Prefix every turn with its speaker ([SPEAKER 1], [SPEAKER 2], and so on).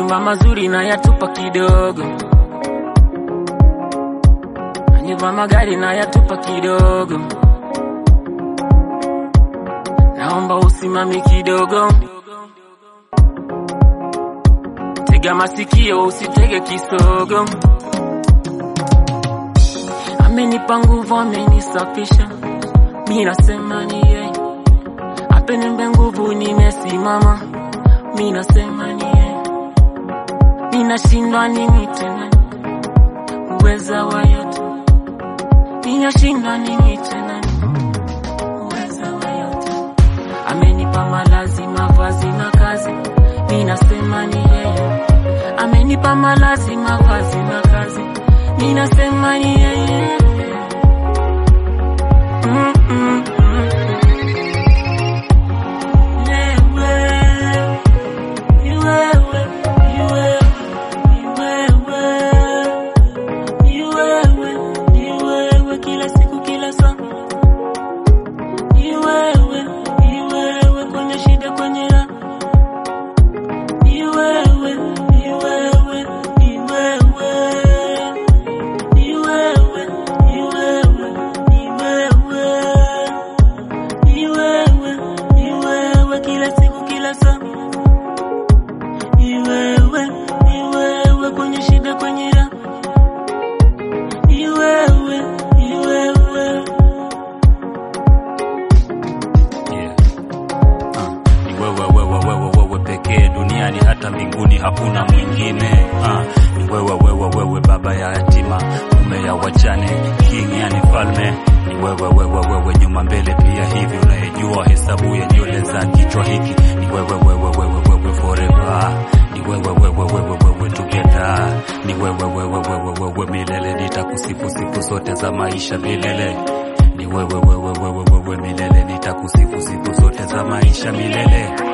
[SPEAKER 1] Majumba mazuri na yatupa kidogo, nyumba magari na yatupa kidogo. Naomba usimami kidogo, tega masikio, usitege kisogo. Amenipa nguvu, amenisafisha, mi nasema ni yeye. Apenimbe nguvu, nimesimama, mi nasema ni yeye. Ninashindwa nini tena, uweza wa yote. Ninashindwa nini tena, uweza wa yote. Amenipa malazi, mavazi na kazi, mi nasema ni yeye. Amenipa malazi, mavazi na kazi, mi nasema ni yeye. Mm, mm, mm. Wewe, ni wewe, ni wewe, ni wewe, ni wewe, ni wewe, kila siku, kila saa. Ni wewe, ni wewe, kwenye shida, kwenye raha. Ni wewe, ni wewe, ni wewe, ni wewe, ni wewe, ni wewe, ni wewe, ni wewe, kila siku, kila saa. Ni wewe, ni wewe, kwenye shida, kwenye raha. Ni wewe, ni wewe.
[SPEAKER 2] Yeah. Ah, ni wewe wewe wewe wewe pekee duniani hata mbinguni hakuna mwingine ah, ni wewe wewe wewe baba ya yatima mume ya wachane king yani falme ni wewe wewe wewe nyuma mbele pia hivi unayejua hesabu ya nywele za kichwa hiki ni wewe wewe wewe wewe forever ni wewe wewe wewe wewe together ni wewe wewe wewe wewe milele nitakusifu siku zote za maisha milele ni wewe wewe wewe wewe milele nitakusifu siku zote za maisha milele